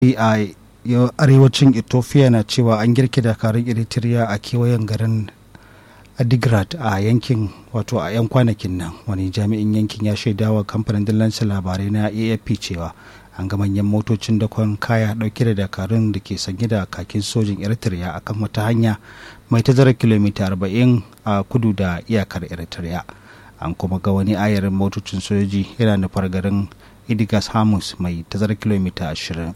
a arewacin ethiopia na cewa an girke dakarun eritrea a kewayen garin adigrat a yankin wato a 'yan kwanakin nan wani jami'in yankin ya shaidawa kamfanin dillancin labarai na afp cewa an ga manyan motocin dakon kaya dauke da dakarun da ke sanye da kakin sojin eritrea akan wata hanya mai tazarar kilomita 40 a kudu da iyakar eritrea an kuma ga wani ayarin motocin sojoji yana nufar garin idigas hamus mai tazarar kilomita 20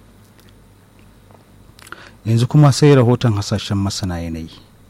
yanzu kuma sai rahoton hasashen masana yanayi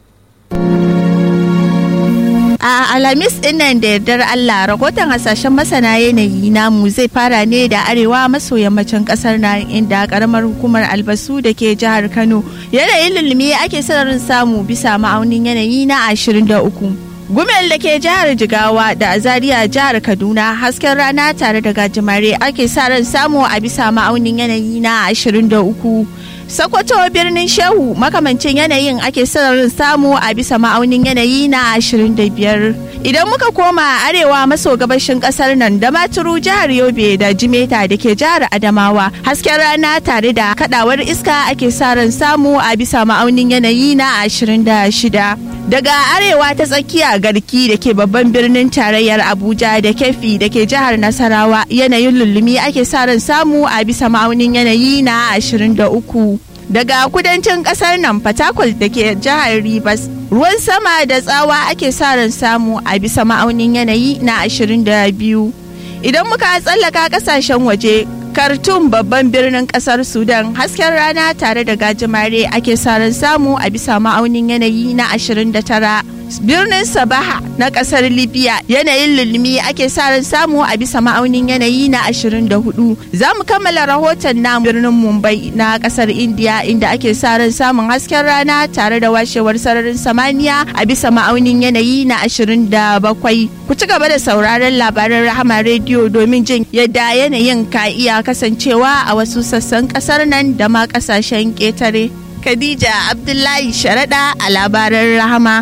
A Alhamis din nan da yardar Allah rahoton hasashen masana yanayi namu zai fara ne da arewa maso yammacin kasar nan inda karamar hukumar albasu da ke jihar Kano yanayin lulumi ake sararin samu bisa ma'aunin yanayi na 23. Gumel da ke jihar Jigawa da Zaria jihar Kaduna hasken rana tare da gajimare ake sa ran samu a bisa ma'aunin yanayi na 23. Sokoto birnin Shehu makamancin yanayin ake sararin samu a bisa ma'aunin yanayi na 25. Idan muka koma arewa maso gabashin kasar nan da maturu jihar Yobe da Jimeta da ke jihar Adamawa hasken rana tare da kadawar iska ake saran samu a bisa ma'aunin yanayi na 26. Daga arewa ta tsakiya garki da ke babban birnin tarayyar Abuja da kefi da ke jihar Nasarawa yanayin lullumi ake saran samu a bisa ma'aunin yanayi na 23. daga kudancin kasar nan fatakwal da ke jihar Rivers ruwan sama da tsawa ake sa ran samu a bisa ma'aunin yanayi na 22 idan muka tsallaka kasashen waje Khartoum babban birnin kasar Sudan hasken rana tare da gajimare ake sa ran samu a bisa ma'aunin yanayi na 29 birnin sabaha na kasar libya yanayin lulumi ake sa ran samu a bisa ma'aunin yanayi na 24 za mu kammala rahoton na birnin mumbai na kasar india inda ake sa ran samun hasken rana tare da washewar sararin samaniya a bisa ma'aunin yanayi na 27 ku ci gaba da sauraron labaran rahama rediyo domin jin yadda yanayin ka iya kasancewa a wasu sassan kasar nan da ma kasashen ƙetare khadija abdullahi sharaɗa a labaran rahama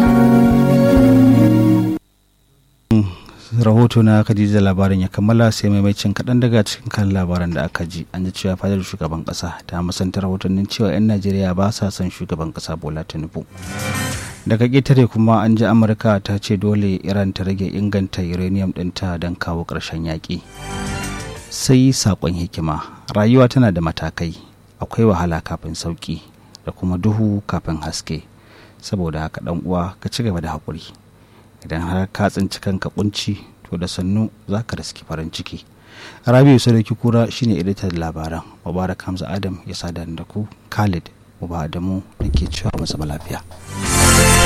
rahoto na Khadija labarin ya kammala sai maimacin kaɗan daga cikin kan labaran da aka ji an ji cewa fadar shugaban ƙasa ta musanta rahotannin cewa 'yan najeriya ba sa son shugaban ƙasa bola tinubu daga ƙetare kuma an ji amurka ta ce dole iran ta rage inganta uranium ɗinta don kawo ƙarshen yaƙi sai saƙon hikima rayuwa tana da matakai akwai wahala kafin sauƙi da kuma duhu kafin haske saboda haka ɗan uwa ka ci gaba da haƙuri idan har ka tsinci kanka kunci to da sannu za ka riski farin ciki rabiu sadauki kura shine editan labaran mubarak hamza adam ya sada da ku khalid uba adamu nake cewa masa lafiya